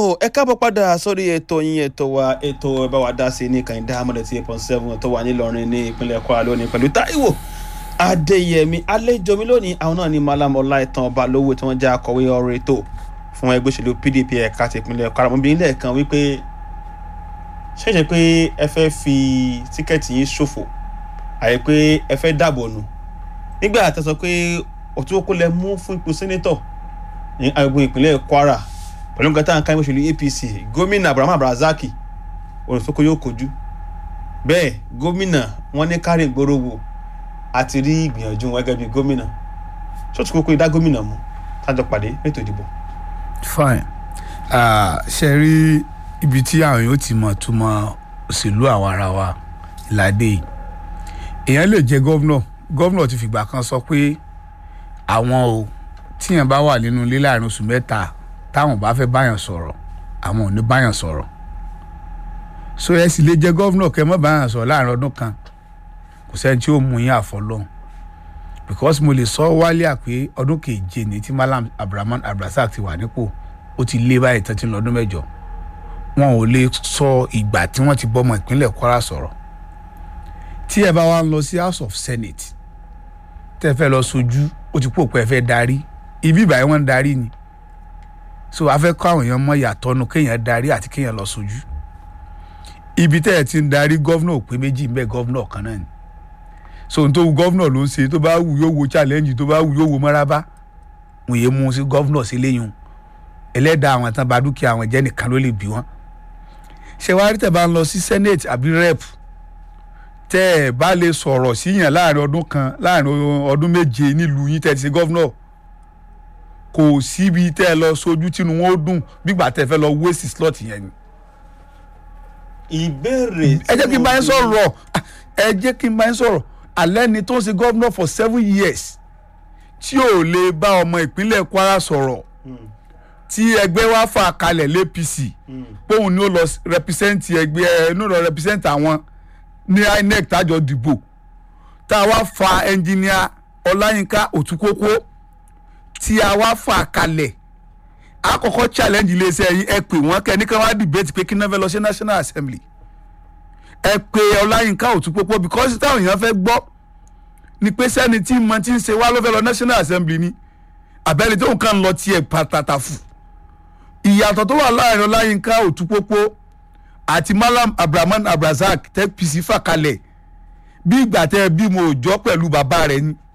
tó ẹ káàbọ̀ padà sórí ètò yín ètò wa ètò ẹ bá wa dá sí ní kàìndá amọ̀dẹ̀ tí eight point seven tó wà nílọrin ní ìpínlẹ̀ kwara lónìí pẹ̀lú táíwò adéyẹmí àlejò mi lónìí àwọn náà ní malam ọláìtàn balówó tí wọ́n jẹ́ akọ̀wé ọ̀rọ̀ ètò fún ẹgbẹ́ òṣèlú pdp ẹ̀ka ti ìpínlẹ̀ kwara mo bí nílẹ̀ kan wípé ṣẹ̀ṣẹ̀ pé ẹ fẹ́ fi tíkẹ́ẹ̀tì yín ṣòfò àyè pé ẹ fẹ́ dàbò nù nígbà tó sọ pé òtún kó lẹ mú fún ipò sẹ́nẹ́tọ̀ ní agbègbè ìpínlẹ̀ kwara pẹ̀lú nǹkan tá à ń ká ẹgbẹ́ òṣèlú apc gómìnà abraham abrazaki olùsókò yóò kojú bẹ́ẹ̀ gómìnà wọn ní kárìn gbòòrò wò àti rí ìgbìyànjú wọn gẹ́gẹ́ bí gómìnà ṣọ́ọ̀tù kókó ìdá gómìnà mú tájọ pàdé ètò ìdìbò. fine uh, ṣe rí ibi tí àwọn yóò ti mọ̀ túmọ̀ òṣèlú àwọn ara wa ìlàdé yìí èèyàn lè jẹ gómìnà gómìnà ti fìgbà kan sọ pé àwọn o tíyàn bá wà nínú ilé láàrin oṣù mẹ́ta táwọn bá fẹ́ báyàn sọ̀rọ̀ àwọn ò ní báyàn sọ̀rọ̀ so ẹ sì lè jẹ gómìnà kẹ mọ́ báyàn sọ̀rọ̀ láàrin ọdún kan kò sẹ́ni tí ó mú yín àfọlọ́hún because mo lè sọ wálé àpé ọdún keje ní tí malam abdulrahman abdulrasaq ti wà nípò ó ti lé báyìí tán ti lọ ọdún mẹ́jọ wọn ò lè sọ ìgbà tí wọ́n ti bọ́mọ ìpínlẹ̀ kwara sọ̀rọ̀ tí ẹ bá wá ń lọ sí house of senate tẹ́ fẹ́ lọ sojú ó ti pò pé ẹ fẹ́ darí ibi ìbàyẹn wọ́n ń darí ni so a fẹ́ kọ́ àwọn èèyàn mọ̀ yàtọ̀ nu kéèyàn darí àti kéèyàn lọ sojú ibi tẹ́ ẹ ti ń darí gọ́vnà ò pé méjì ń bẹ gọ́vnà kan náà ni so n tó wu gọ́vnà ló ń ṣe tó bá wù yóò wo challenge tó bá wù yóò wo mọ́rábá wọ́n yé mu sí gọ́vnà sí léyìn ẹlẹ́dàá àwọn tán bá dúkìá àwọn jẹ́ nìkan ló lè bí wọ́n ṣé wàá rí tẹ̀ bá ń lọ sí senate àbí rep tẹ́ ẹ bá lè sọ̀rọ̀ síyàn láàrin ọdún kan láàrin ọdún méje nílùú yín tẹ́ ti ṣe gọ́vnà kò síbi tẹ́ ẹ lọ sojú tínú wọn ó dùn bígbà tẹ́ ẹ fẹ́ lọ wéèsì slot yẹn ni. ìbéèrè ẹ jẹ́ kí n bá yín sọ̀rọ̀ ẹ jẹ́ kí n bá yín sọ̀rọ̀ alẹ́ ni tó ń ṣe gọ́vnà for seven years tí ò lè bá ọmọ ìpínlẹ̀ kwara sọ̀rọ̀ tí ẹgbẹ́ wa fà kalẹ̀ l'APC póun ni ó lọ represent ẹgbẹ́ ẹ ní ó lọ represent àwọn ní inec tájọ dìbò tá a wá fa ẹnjìníà ọláyínká òtúkókó tí a wá fà kalẹ̀ àkọ́kọ́ challenge iléeṣẹ́ yín ẹ pè wọ́n kẹ́ ní ká wá debate pé kí náà fẹ́ lọ sí national assembly ẹ pè ọláyínká òtúkókó because táwọn èèyàn fẹ́ gbọ́ ni pé sẹ́ni tí mo ti ń ṣe wá ló fẹ́ lọ national assembly ni àbẹ́ni tó nǹkan lọ tiẹ̀ pàtàkì fù ìyàtọ̀ tó wà láàrin ọláyínká òtúpópó àti malam abdulrahman abdulrasaq tẹ́ pc fà kalẹ̀ bí ìgbà tẹ́ bímọ òòjọ́ pẹ̀lú bàbá rẹ̀ ni.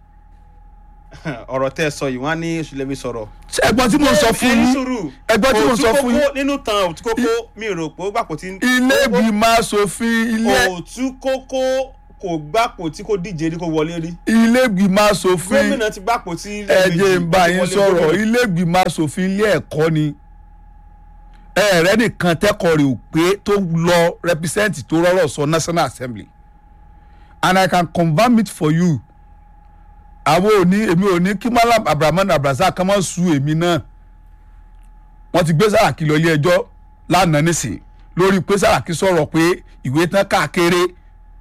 ọ̀rọ̀ tẹ́ ẹ sọ yìí wọ́n á ní oṣùlẹ́bí sọ̀rọ̀. ṣé ẹ̀gbọ́n tí mo sọ fún yín ẹ̀gbọ́n tí mo sọ fún yín. nínú tan òtúkókó mi rò pé ó gbàpò tí. ilé ìgbìmọ̀ asòfin ilé. òtúkókó kò gbàpò tí kò díje rí kò wọlé rí. ilé ìgbìmọ̀ asòfin gómìnà ti gbàpò tí. ẹ̀jẹ̀ ń bá yín sọ̀rọ̀ ilé ìgbìmọ̀ asòfin ilé ẹ̀kọ́ ni ẹ̀rẹ́ nìkan tẹ́kọ̀ọ́ rẹ̀ ò pé tó lọ represent tó rọ́rọ̀ sọ national assembly and i can confirm it for you àwọn òní èmi ò ní kí malam abdulrahman abdulrasaq kan máa su èmi náà wọ́n ti gbé sàràkí lọ ilé ẹjọ́ lánàá nísìn lórí pé sàràkí sọ̀rọ̀ pé ìwé tán káàkiri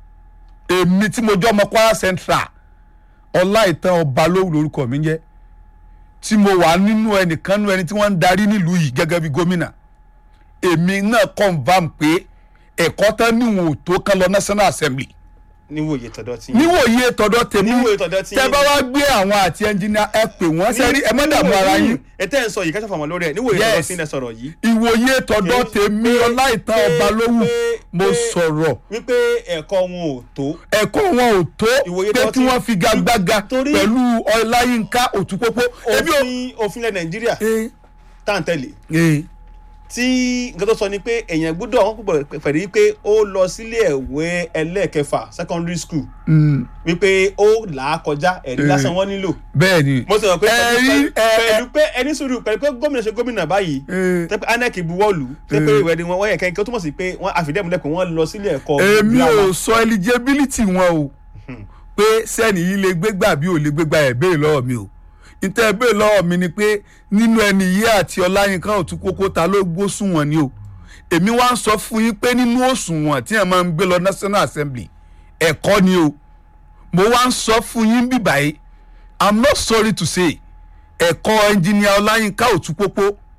èmi tí mo jọ́ ọmọ kwara central ọláìtàn ọba lóhùn lórúkọ mi jẹ́ tí mo wà nínú ẹnìkan nínú ẹni tí wọ́n ń darí nílùú yìí gẹ́gẹ́ bí gómìnà èmi náà confam pé ẹ̀kọ́ tán níwọ̀n ò tó kán lọ national assembly níwòye tọ̀dọ̀ tí yín. níwòye tọ̀dọ̀ tèmi Níwòye tọ̀dọ̀ tí tẹ yín. bá wá gbé àwọn àti ẹnjìnìá ẹ pè wọ́n sẹ́rí ẹ má dààmú ara yín ẹ tẹ́ ẹ̀ ń sọ yìí kẹ́sàn-án fàmọ́ lórí ẹ̀ níwòye tọ̀dọ̀ Yes. tí yín lẹ sọ̀rọ̀ yìí. ìwòye tọ̀dọ̀ tèmi ọláìtàn ọba lówù pé- mo pé- sọ̀rọ̀ wípé ẹ̀kọ́ wọn ò tó. ẹ̀kọ́ wọn ò tó Ìwòye pé tọ̀dọ̀ kí tí- wọ́n fi gagbága torí- pẹ̀lú ọláyínká òtúpópó ebi ò. òfin òfin ilẹ̀ nàìjíríà Eh, tá à ń tẹ̀lé eh, tí nǹkan tó sọ ni pé èèyàn gbọ́dọ̀ wọn púpọ̀ pẹ̀lú wípé ó lọ sílé ẹ̀wé ẹlẹ́ẹ̀kẹfà secondary school mm, wípé ó là á kọjá ẹ̀rí Eh. lásán wọn nílò. bẹ́ẹ̀ ni mo sọ pé Ẹ̀rí, pẹ̀lú- ẹ- pẹ̀lú pé ẹni sùúrù pẹ̀lú pé gómìnà ṣe gómìnà báyìí Eh, tẹ́pẹ́ anec buwọ́lù tẹ́pẹ́ Eh. ìwé ni wọ́n yẹ kẹ́kẹ́ tó túmọ̀ sí pé wọ́n àfìdẹ́múlẹ̀ pé wọ́n lọ sílé ẹ̀kọ́ èmi girama. ò sọ eligibility wọn o pé sẹ́ni yìí lè gbégbà bí ò lè gbégbà ẹ̀ béèrè lọ́wọ́ mi o níta ẹ̀ béèrè lọ́wọ́ mi ni pé nínú ẹni yìí àti ọláyínká òtúkókó ta ló gbósùn wọn ni o èmi wá ń sọ fún yín pé nínú òṣùwọ̀n tí ẹ̀ máa ń gbé lọ national assembly ẹ̀kọ́ ni o mo wá ń sọ fún yín bí báyìí i'm not sorry to say ẹ̀kọ́ ẹnjìníà ọláyínká òtúpópó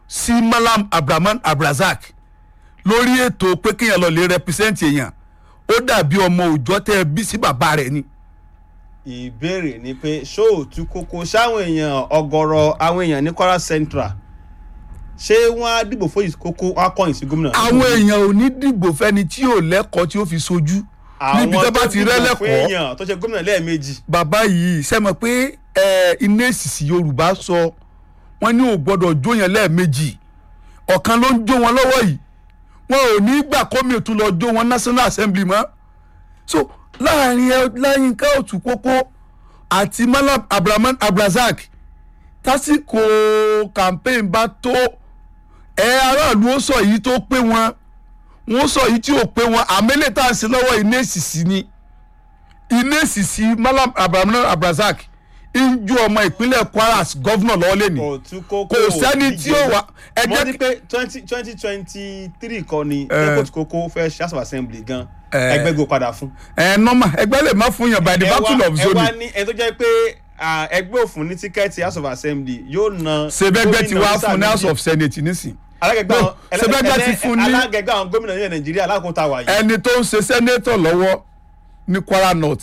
sí malam abdulrahman abdulrasaq lórí ètò pé kéèyàn lọ lè represent èèyàn ó dàbí ọmọ òòjọ́ tẹ́ ẹ bí sí bàbá rẹ̀ ni. ìbéèrè ni pé ṣóòtú kókó sáwọn èèyàn ọ̀gọ̀rọ̀ àwọn èèyàn ní kwara central ṣé wọn á dìbò fún ìkókó wọn á kọyìn sí gómìnà. àwọn èèyàn ò ní dìbò fẹ́ni tí ò lẹ́kọ̀ọ́ tí ó fi sojú níbi tó bá ti àwọn tó dìbò fún rẹ́lẹ́kọ̀ọ́ èèyàn tó ṣe gómìnà lẹ́ẹ̀mejì. bàbá yìí sẹ́mọ̀ pé ẹ, iná èsìsì yorùbá sọ wọ́n ní ò gbọ́dọ̀ jó yẹn lẹ́ẹ̀mejì ọ̀kan ló ń jó wọn lọ́wọ́ yìí wọn ò ní gbà kómi ò tún lọ jó wọn national assembly mọ́ so láàrin ẹ láyínká òtún pópó àti malam abdulrahman abdulrasaq tásìkò campaign bá tó ẹ aráàlú ó sọ yìí tó pé wọn wọn sọ yìí tí ò pé wọn àmẹ́lẹ̀ tá à ń ṣe lọ́wọ́ iná èsìsì ni iná èsìsì malam abdulrahman abdulrasaq ń ju ọmọ ìpínlẹ̀ kwara gọ́vnọ̀ lọ́wọ́ lẹ́nu òtún kókó kò sẹ́ni tí ó wà ẹ mo jẹ́ ní kí- pé twenty twenty twenty three kọ́ ni Eh. airport kókó fẹ́ ṣe house of assembly gan Eh. ẹgbẹ́ gbó padà fún. ẹ nọ́mà ẹgbẹ́ lè má fún yàn by the ẹ wá- virtue of ẹ wá zoning ní ẹni tó jẹ́ pé ah, ẹgbẹ́ òfin ní tíkẹ́ẹ̀tì house of assembly yóò na. sebẹgbẹ ti gómìnà wá ní sáà fún ní house méjì. of senate nísìn alágẹgbẹ́ No, àwọn Sebegbe ti fún ní- alágẹgbẹ́ àwọn gómìnà ní nàìjíríà alákòóta wà yìí. ẹni tó ń ṣe senator lọ́wọ́ ní kwara north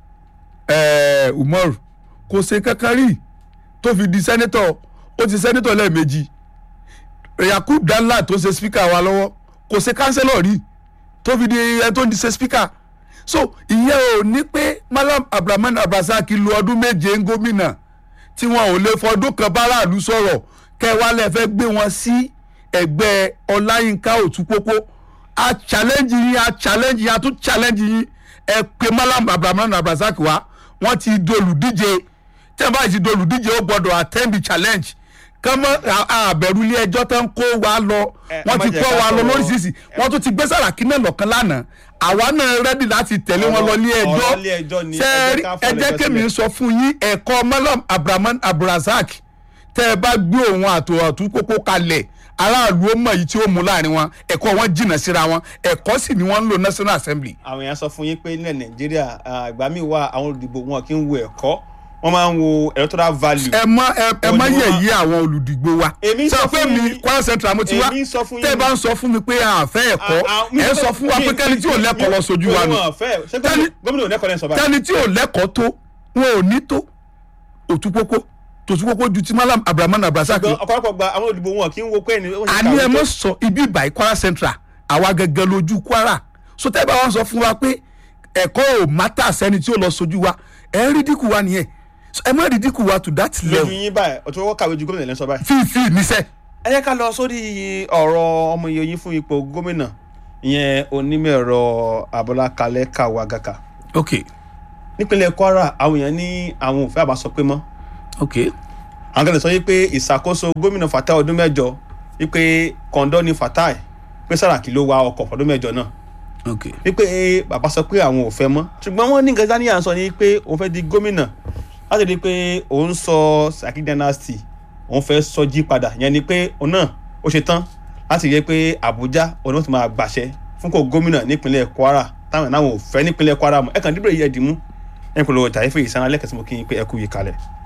eh, umaru kò ṣe kankan rí tó fi di senator ó ti senator lẹ́ẹ̀mejì yakub danla tó ṣe speaker wa lọ́wọ́ kò ṣe councillor rí tó fi di ẹni tó ń di ṣe speaker so ìyẹn ò ní pé malam abdulrahman abdulrasaq lu ọdún méje ń gómìnà tí wọn ò lè fọdún kan báráàlú sọ̀rọ̀ kẹwàá lẹ fẹ́ gbé wọn sí ẹgbẹ́ ọláyínká òtúpópó a challenge yín a challenge yín a tún challenge yín ẹ pé malam abdulrahman abdulrasaq wá wọ́n ti dolùdíje tí wọ́n bá ti dolùdíje ó gbọ́dọ̀ attend the challenge kọ́mọ́ àbẹ̀rù ilé ẹjọ́ tó ń kó wa lọ Ẹ- ẹ wọ́n má ti jẹ́ kọ́ ká wa lọ sọ̀rọ̀- lóríṣiríṣi wọ́n tún ti gbé sàràkí náà lọ́kàn lánàá àwa náà rẹ́dì láti tẹ̀lé wọn lọ ilé ẹjọ́ ọ̀rọ̀ ilé ẹjọ́ ni, ẹ jẹ́ sẹ́ẹ̀rí ká ẹ fọ́lẹ̀ jẹ́ ẹjọ́ kémi sílẹ̀. sọ fún yín ẹ̀kọ́ malam abdulrahman abdulrasaq tẹ́ ẹ bá gbé òun àtò àtúnkókó kalẹ̀ aráàlú ó mọ̀ yìí tí ó mú láàrin wọn ẹ̀kọ́ wọn jìnnà síra wọn ẹ̀kọ́ sì ni wọ́n ń lò national assembly àwọn èèyàn sọ fún yín pé nílẹ̀ nàìjíríà ah, ìgbà míì wà àwọn olùdìbò wọn kì í wo ẹ̀kọ́ wọ́n máa ń wo electoral value. ẹ má ẹ ẹ Ó má ní wọ́n- yẹ̀yẹ́ àwọn olùdìgbò wa Èmi sọ sọ pé fún mi yín- kwara central mo ti wá èmi sọ fún tẹ́ ẹ yín- bá ń sọ fún mi pé àfẹ́ ẹ̀kọ́ Ah, ah, mi- ẹ sọ fún wa mi- pé kẹ́ni tí ò mi- lẹ́kọ̀ọ́ lọ sojú wa nù wọn ò fẹ́ ṣé Tẹ́ni- gómìnà- gómìnà ò lẹ́kọ̀ọ́ lẹ́nu sọ báyìí. kẹ́ni tí ò lẹ́kọ̀ọ́ tó wọn ò ní tó òtúpópó tòtúpópó ju ti malam abdulrahman abdulrasaq ṣùgbọ́n lọ. ọ̀pọ̀lọpọ̀ gba àwọn olùdìbò wọn kì í wo pé ẹni. ó ṣe àní kàwé ẹ tó. mọ sọ ibi ìbàyí kwara central àwa gẹ́gẹ́ lójú kwara so tẹ́ bá wọn sọ fún wa pé ẹ̀kọ́ ò mátà sẹ́ni tí ó lọ sojú wa ẹ rí dínkù wa nìyẹn So, ẹ má rí dínkù wa to that lójú level yín báyìí ọ̀tún wọ́n kàwé ju gómìnà lẹ́nu sọ báyìí. fífi níṣẹ́. ẹ jẹ́ ká lọ sórí ọ̀rọ̀ ọmọ iye yín fún ipò gómìnà ìyẹn onímọ̀ ẹ̀rọ abọ́lá kalẹ̀ kàwá gàkà ok nípínlẹ̀ kwara àwọn èèyàn ní àwọn ò fẹ́ àbá sọ pé mọ́ ok àwọn kan lè sọ wípé ìṣàkóso gómìnà fatai ọdún mẹ́jọ wípé kọ̀ǹdọ́ ni fatai pé sàràkí ló wa ọkọ̀ fọdún mẹ́jọ náà ok wípé bàbá sọ pé àwọn ò fẹ́ mọ́ ṣùgbọ́n wọ́n ní nǹkan dání à ń sọ ni pé òun fẹ́ di gómìnà láti rí i pé òun sọ Saki dynasty òun fẹ́ sọjí padà yẹn ni pé òun náà ó ṣe tán láti rí i pé Àbújá òun náà ti máa gbàṣẹ fún kò gómìnà nípínlẹ̀ Kwara táwọn náà ò fẹ́ nípínlẹ̀ Kwara mọ́ ẹ̀kan dídúró yẹ dìmú ẹ̀ ń polówó tàyẹ́fẹ́ ìsanra lẹ́kẹ̀sí mo kí n pé ẹ kú yìí kalẹ̀.